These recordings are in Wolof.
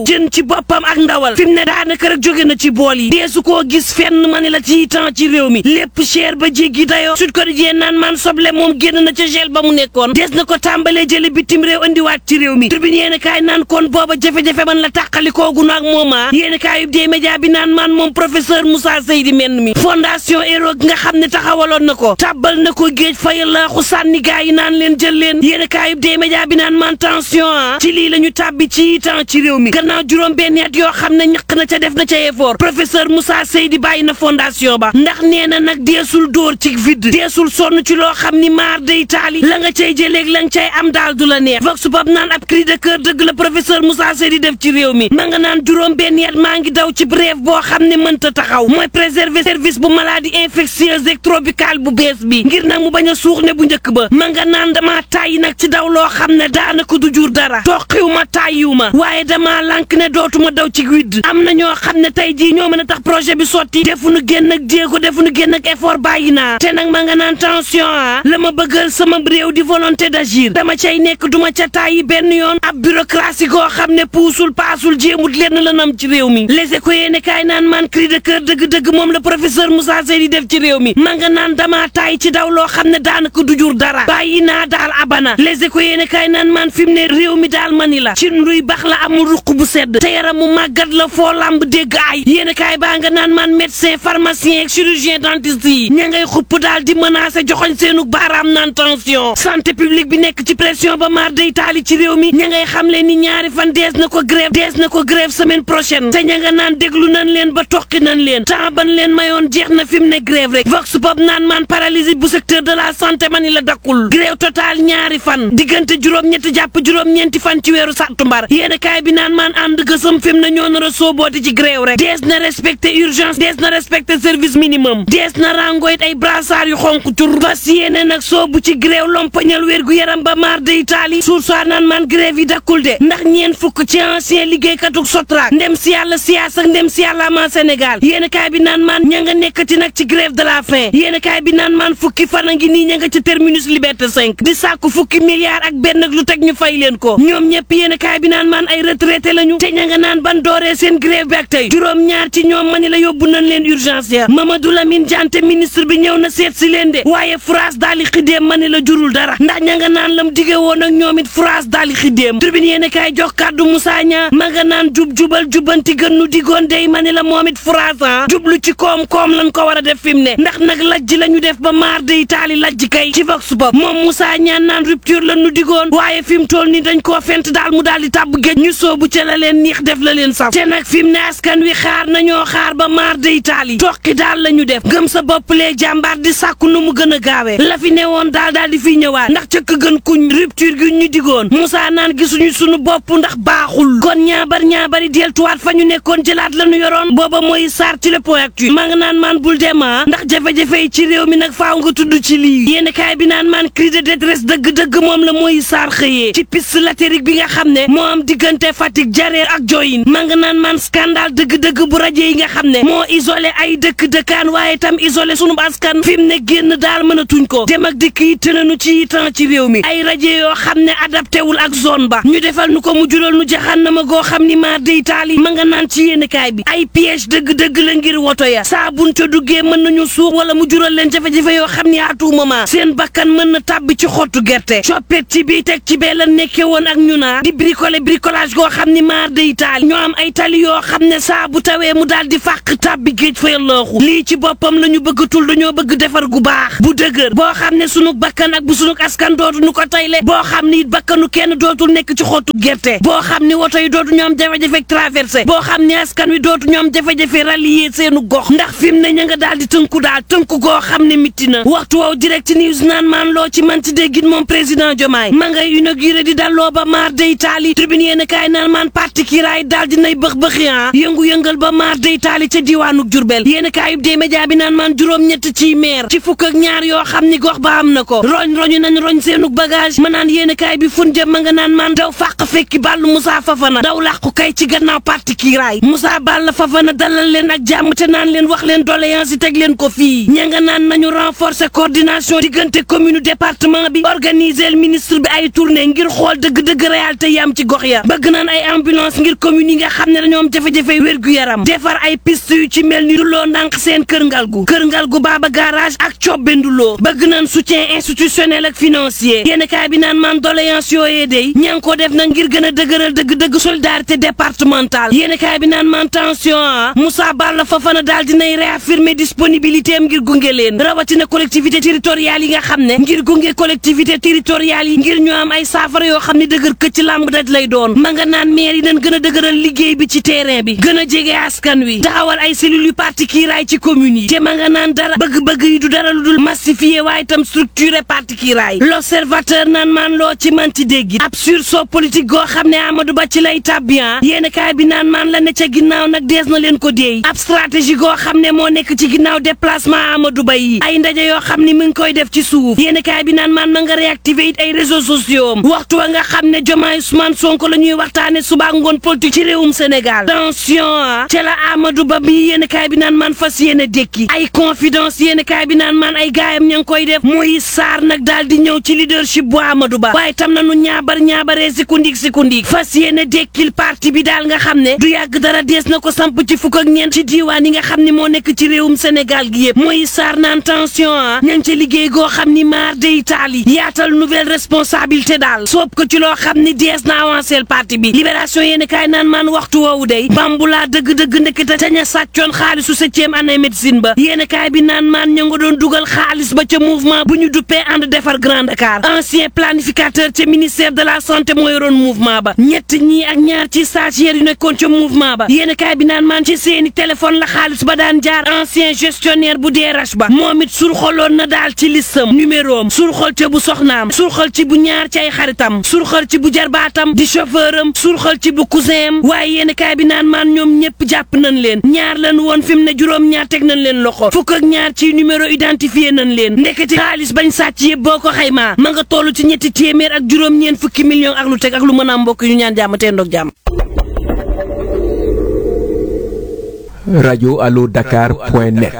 jën ci boppam ak ndawal fi mu ne daanaka rek jóge na ci bool yi deesu koo gis fenn ma ne la ci temps ci réew mi lépp cher ba jéggi dayoo Sud Quotidien naan man soble moom génn na ca gel ba mu nekkoon des na ko tàmbalee jële bitim réew andiwaat ci réew mi tribune yéen kaay naan kon booba jafe-jafe man la tàqalikoogu naag mooma yéen kaay yub dee média bi naan man moom professeur Moussa Seydi menn mi fondation Hero nga xam ne taxawaloon na ko tàbbal na ko géej fayal laaxu sànni gaa yi naan leen jël leen yéen kaay yub dee média bi naan man tension ah ci lii la ñu tàbbi ci temps ci réew mi gannaaw juróom benn at yoo xam ne ñaq na ca def na ca effort professeur Moussa Seydi bàyyi na fondation ba ndax nee na nag deesul dóor ci vide deesul sonn ci loo xam ni maar day taali la nga cay jëleeg la nga cay am daal du la neex vox pop naan ab cri de cœur dëgg la professeur Moussa Seydi def ci réew mi ma nga naan juróom benn at maa ngi daw ci brève boo xam ne mënta taxaw mooy préserver service bu maladie infectieuse et tropicale bu bees bi ngir nag mu bañ a suux ne bu njëkk ba ma nga naan dama tàyyi nag ci daw loo xam ne daanaka du jur dara toqiw ma tàyyiw ma waaye dama lànk ne dootuma daw ci widd am na ñoo xam ne tey jii ñoo mën a tax projet bi sotti defuñu génn ak jéego defuñu génn ak effort bàyyi naa te nag ma nga naan tension ah la ma bëggal sama réew di volonté d'agir dama cay nekk duma ca tàyyi benn yoon ab bureaucratie goo xam ne puusul paasul jéemut lenn la nam ci réew mi les éco yéene kaay naan man cri de cœur dëgg-dëgg moom la professeur Moussa Seydi def ci réew mi ma nga naan dama tàyyi ci daw loo xam ne daanaka du jur dara bàyyi naa daal abana les éco yéene kaay naan man fi mu ne réew mi daal mani la ci nduy bax la amul ruq bu sedd te yaram mu màggat la foo lamb dégg ay yéene kaay baa nga naan man médecin pharmacien ak chirurgien dentiste yi ña ngay xupp daal di menacer joxoñ seenu baaraam naan tension santé publique bi nekk ci pression ba maar day taali ci réew mi ña ngay xam leen ni ñaari fan dees na ko grève dees na ko grève semaine prochaine te ña nga naan déglu nañ leen ba toqi nañ leen temps ban leen mayoon jeex na fi mu ne grève rek vox pop naan man paralysie bu secteur de la santé mani la dakkul grève total ñaari fan diggante juróom-ñetti jàpp juróom-ñeenti fan ci weeru sàttumbar yéen kaay bi naan man ànd gësam fi mu ne ñoo nar a soobooti ci grève rek dees na respecté urgence dees na respecté service minimum dees na rangoyit ay brassard yu xonk tur fas yéene nag soobu ci grève lompañal wér gu yaram ba maar de Italie suur soi naan man grève yi dakkul de ndax ñeen fukk ci ancien liggéeykatuk Sotrac ndem si yàlla siyaas ak ndem si yàlla ama Sénégal yéen kaay bi naan man ña nga nekkati nag ci grève de la faim yéen kaay bi naan man fukki fan a ngi nii ña nga ci terminus liberté 5 di sàkku fukki milliards ak benn ak lu teg ñu fay leen ko ñoom ñëpp yéen kaay bi naan man ay retraité lañu te ña nga naan ban dooree seen grève bi ak tey juróom ñaar ci ñoom mani la yóbbu nañ leen urgence ya Mamadou Lamine Diante ministre bi ñëw na seet si leen de waaye France daal di xiddeem mani la jurul dara ndax ña nga naan lam dige woon ak ñoom it France daal di xiddeem tribune yéen kaay jox kàddu Moussa Niang ma nga naan jub jubal jubanti gën nu digoon dey mani la moom it France ah jublu ci koom-koom lañ ko war a def fi mu ne ndax nag lajj la ñu def ba maar de Italie lajj kay ci vox pop moom Moussa Niang naan rupture la nu digoon waaye fi mu toll ni dañ koo fent daal mu daal di tàbb géej ñu soobu ca la leen niix def la leen saf te nag fi mu ne askan wi xaar nañoo xaar ba maar de Italie toqi daal la ñu def gëm sa bopp lee jàmbaar di sàkku nu mu gën a gaawee la fi ne woon daal daal di fiy ñëwaat ndax cëkk gën kuñ rupture gi ñu digoon Moussa naan gisuñu sunu bopp ndax baaxul kon ñaabar ñaabari deltuwaat fa ñu nekkoon jëlaat la ñu yoroon booba mooy saar ci le point actu maa nga naan maan bul dema ndax jafe-jafe yi ci réew mi nag faaw nga tudd ci lii yéen kaay bi naan maan cri de détresse dëgg-dëgg moom la mooy saar xëyee ci piste latérique bi nga xam ne moo am diggante Fatick Jareer ak Joyin maa nga naan maan scandale dëgg-dëgg bu rajo yi nga xam ne moo isolé ay dëkk dëkkaan waaye tam isolé sunu askan fi mu ne génn daal mënatuñ ko dem ak dikk yi tënanu ci temps ci réew mi ay rajo yoo xam ne adapté wul ak zone ba ñu defal nu ko mu jural nu jaxannama goo xam ni maar de Italie ma nga naan ci yéen kaay bi ay piège dëgg-dëgg la ngir woto ya saa buñ ca duggee mën nañu suux wala mu jural leen jafe-jafe yoo xam ni à tout moment seen bakkan mën na tàbbi ci xottu gerte coppet ci bii teg ci bee la nekkee woon ak ñu naa di bricolé bricolage goo xam ni maar de Italie ñoo am ay tali yoo xam ne saa bu tawee mu daal di fàq tàbbi géej fa yallooxu lii ci boppam la ñu bëggatul dañoo bëgg defar gu baax bu dëgër boo xam ne sunu bakkan ak bu sunu askan dootuñu ko tayle boo xam ni it bakkanu kenn dootul nekk ci xottu gerte boo xam ni woto yi dootu ñoom jafe-jafe traversé boo xam ni askan wi dootu ñoom jafe-jafe rallier seenu gox ndax fi mu ne ña nga daal di tënku daal tënku goo xam ne mitti na waxtu woow direct news naan maan loo ci man ci déggin moom président Diomaye ma ngay inauguré di dalloo ba maar de Italie tribune yéen kaay naan maan parti kiraay daal di nay bëx bëxi ah yëngu-yëngal ba maar de Italie ca diwaanu Jurbel yéen kaayub dee média bi naan maan juróom-ñett ci maire ci fukk ak ñaar yoo xam ni gox ba am na ko roñ roñu nañ roñ seenug bagage ma naan yéen kaay bi fun jëm ma nga naan maan daw fàq fekki bàllu Moussa Fafana daw làqu kay ci gannaaw parti kiraay Moussa Balla Fafana dalal leen ak jàmm te naan leen wax leen doléance yi teg leen ko fii ña nga naan nañu renforcer coordination diggante commune département bi organiser ministre bi ay tournée ngir xool dëgg-dëgg réalité yi am ci gox ya bëgg naan ay ambulance ambulance ngir commune yi nga xam ne dañoo am jafe-jafe wér-gu-yaram defar ay piste yu ci mel ni duloo ndànk seen kër ngalgu kër ngalgu baaba garage ak cobbe nduloo bëgg naan soutien institutionnel ak financier yéen kaay bi naan man doléance yooyee day ña ngi ko def nag ngir gën a dëgëral dëgg-dëgg solidarité départementale yéen kaay bi naan man tension ah Moussa Balla Fofana daal dinay réaffirmer disponibilité am ngir gunge leen rawatina collectivité territoriale yi nga xam ne ngir gunge collectivité territoriale yi ngir ñu am ay saafara yoo xam ne dëgër këcc làmb daj lay doon ma nga naan maire yi dañ gën a dëgëral liggéey bi ci terrain bi gën a jege askan wi taxawal ay cellules yu parti kiiraay ci commune yi te ma nga naan dara bëgg-bëgg yi du dara lu dul massifier waaye itam structuré parti kiiraay l'observateur naan maan loo ci manti dégg ab sursaut politique goo xam ne Amadou Ba ci lay tabbian yéen kaay bi naan maan la ne ca ginnaaw nag dees na leen ko déey ab stratégie goo xam ne moo nekk ci ginnaaw déplacement Amadou Ba yi ay ndaje yoo xam ne mi ngi koy def ci suuf yéen kaay bi naan maan ma nga réactiver it ay réseaux sociaux am waxtu wa nga xam ne Diomaye Ousmane Sonko la ñuy waxtaane suba ngoon politique ci réewum Sénégal tension ah ca la Amadou Ba bi yéen kaay bi naan maan fas yéene dékki ay confidence yéen kaay bi naan maan ay gaayam ña ngi koy def muy saar nag daal di ñëw ci leadership bu Amadou Ba waaye tam na nu ñaabar ñaabaree sikundik sikundik fas yéene dékkil parti bi daal nga xam ne du yàgg dara dees na ko samp ci fukk ak ñeent ci diiwaan yi nga xam ne moo nekk ci réewum Sénégal gi yëpp muy saar naan tension ah ña ngi ca liggéey goo xam ni maar de Italie yaatal nouvelle responsabilité daal soob ko ci loo xam ni dees na avancé parti bi libération yéen kaay naan maan waxtu woowu day bambulaa dëgg-dëgg ndekete ca ña sàccoon xaalisu septième année médecine ba yéen kaay bi naan maan ña nga doon dugal xaalis ba ca mouvement bu ñu duppee ànd defar Grand Dakar ancien planificateur ca ministère de la santé moo yoroon mouvement ba ñett ñii ak ñaar ci stagiaires yu nekkoon ca mouvement ba yéen kaay bi naan maan ci seeni téléphone la xaalis ba daan jaar ancien gestionnaire bu DRH ba moom it surxoloon na daal ci listam numéro am surxol ca bu soxnaam surxol ci bu ñaar ci ay xaritam surxol ci bu jarbaatam di chauffeur am surxol ci bu cousin am waaye yéen kaay bi naan maan ñoom ñëpp jàpp nañ leen ñaar lan woon fi mu ne juróom ñaar teg nañ leen loxo fukk ak ñaar ci numéro identifié nañ leen ndeketi xaalis bañ sàcc yëpp boo ko xaymaa ma nga toll ci ñetti téeméer ak juróom ñeen fukki millions ak lu teg ak lu mën a am mbokk yu ñaan jàmm te ndoog jàmm radio allo dakar point net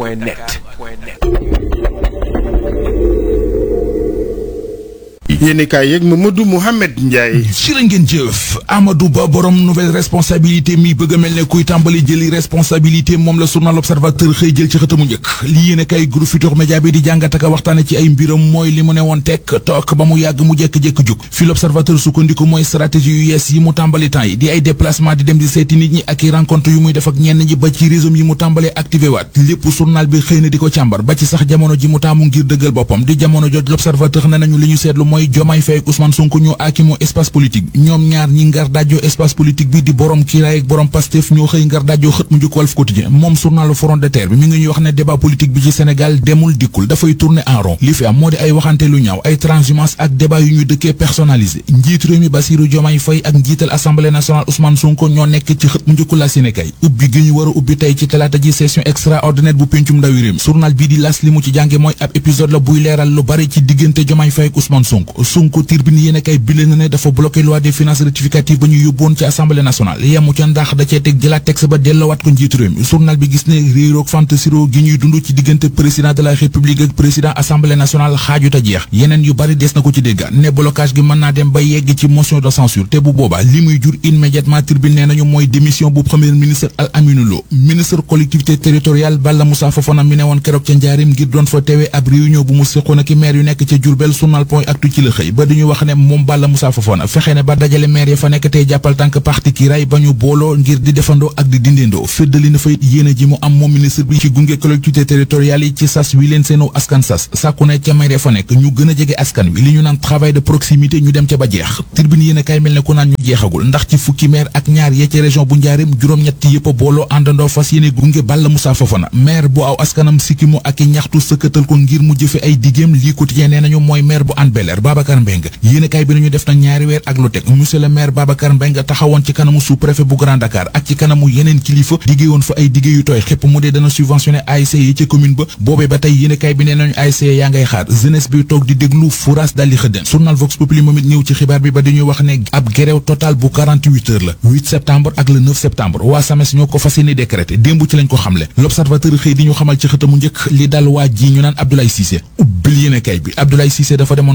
yéeni kaay yeeg Mamadou Mouhamed Ndiaye jërë ngeen jëf Amadou Ba borom nouvelle responsabilité mi bëgg a mel ne kuy tàmbali jëli responsabilité moom la journal Observateur xëy jël ci xëtamu njëkk li yéene kay groupe Futurs Médias bi di jàngat ak waxtaane ci ay mbiram mooy li mu ne woon tekk toog ba mu yàgg mu jékk-jékk jug fi l'Observateur sukkandiku mooy stratégie yu yees yi mu tàmbali temps yi di ay déplacement di dem di seeti nit ñi ak i rencontre yu muy def ak ñenn ñi ba ci réseau yi mu tàmbalee activé waat lépp journal bi xëy na di ko càmbar ba ci sax jamono ji mu taamu ngir dëggal boppam di jamono joj l'Observateur ne nañu li ñu seetlu mooy Diomaye Faye ak Ousmane Sonko ñoo aakimoo espace politique bi ñoom ñaar ñi ngar dajjoo espace politique bi di borom kiiraay ak borom Pastef ñoo xëy ngar dajjoo xët mu njëkk Walf Quotidien moom journal Front de Terre bi mi ngi ñuy wax ne débat politique bi ci Sénégal demul dikkul dafay tourner en rond li fi am moo di ay waxante lu ñaaw ay transhumance ak débat yu ñu dëkkee personnalisé njiitu réew mi Bassirou Diomaye Faye ak njiital assemblée nationale Ousmane Sonko ñoo nekk ci xët mu njëkku la Sénégal ubbi gi ñu war a ubbi tey ci talaata ji session extraordinaire bu pencum ndawi réew mi journal bii di las li mu ci jànge mooy ab épisode la buy leeral lu bari ci diggante Diomaye Faye ak Ousmane Sonko Sonko turbine yéen kay bile na ne dafa bloqué loi des finances rectificative ba ñu yóbboon ci assemblée nationale yemu ca ndax da cee teg jëlaat texte ba delloowaat ko njiitu réew mi journal bi gis ne réeroog fantasiro gi ñuy dund ci diggante président de la république ak président assemblée nationale xaajuta jeex yeneen yu bari des na ko ci dégga ne blocage gi mën naa dem ba yegg ci motion de censure te bu boobaa li muy jur immédiatement tribune nee nañu mooy démission bu premier ministre Al Aminou Lo ministre collectivité territoriale Balla Moussa Fofana mi ne woon keroog ca njaarim ngir doon fa teewee ab réunion bu mu séqoon ak maire yu nekk ca Diourbel journal point actu ci la xëy ba dañu wax ne moom Balla Moussa Fofana fexe ne ba dajale maire ya fa nekk tey jàppal tànk parti kiiraay ba ñu booloo ngir di defandoo ak di dindindoo féddali na fa yéene ji mu am moom ministre bi ci gunge collectivité territoriale yi ci sas wi leen seenu askan sas sàkku ne ca maire ya fa nekk ñu gën a jege askan wi li ñu naan travail de proximité ñu dem ca ba jeex tribune yéen a kay mel ne ku naan ñu jeexagul ndax ci fukki maire ak ñaar yee ci région bu njaarim juróom-ñett yëpp a booloo àndandoo fas yéene gunge Balla Moussa Fofana maire bu aw askanam sikkimu ak i ñaxtu sëkkatal ko ngir mu jëfe ay digéem lii quotidien nee nañu mooy maire bu Hann Bel-Air Babacar Mbengue yéen a kay bi nañu def na ñaari weer ak lu teg monsieur le maire Babacar Mbengue taxawoon ci kanamu sous-préfet bu Grand Dakar ak ci kanamu yeneen kilifa diggée woon fa ay diggé yu tooy xépp mu dee dana subventionné ASC yi ci commune ba boobee ba tey yéen kay bi nee nañu ASC yaa ngay xaar jeunesse bi toog di déglu foras daal di xëddeen journal Vox Populi moom it ñëw ci xibaar bi ba dañuy wax ne ab grève total bu 48 heures la 8 septembre ak le 9 septembre waa SAMES ñoo ko fas yéene décrété démb ci lañ ko xamle l'observateur xëy di ñu xamal ci xëtamu njëkk li dal waa ji ñu naan Abdoulaye Cissé ubbil yéen kay bi Abdoulaye Cissé dafa demoon Kaolack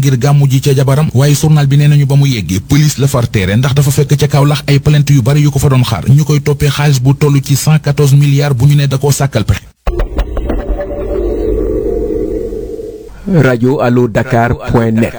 ngir gàmmu ji ca jabaram waaye journal bi nee nañu ba mu yeggee police la far teere ndax dafa fekk ca Kaolack ay plainte yu bari yu ko fa doon xaar ñu koy toppee xaalis bu toll ci 114 milliards bu ñu ne da koo sàkkal pexe rajo allo dakar point net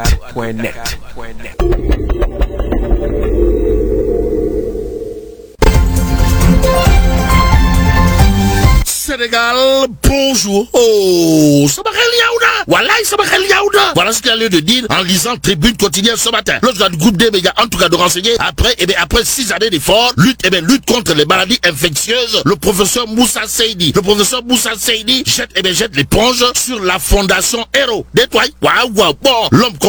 Sénégal, bonjour. Oh, ça xel ñaaw na. Wallaay sama xel ñaaw na. Voilà ce qu'il y a lieu de dire en lisant Tribune quotidienne ce matin. L'autre du groupe des médias, en tout cas de renseigner, après, eh bien, après six années d'efforts, lutte, eh bien, lutte contre les maladies infectieuses, le professeur Moussa Seydi, le professeur Moussa Seydi jette, eh bien, jette l'éponge sur la fondation Hero. Détoile. Waouh, waouh. Bon, l'homme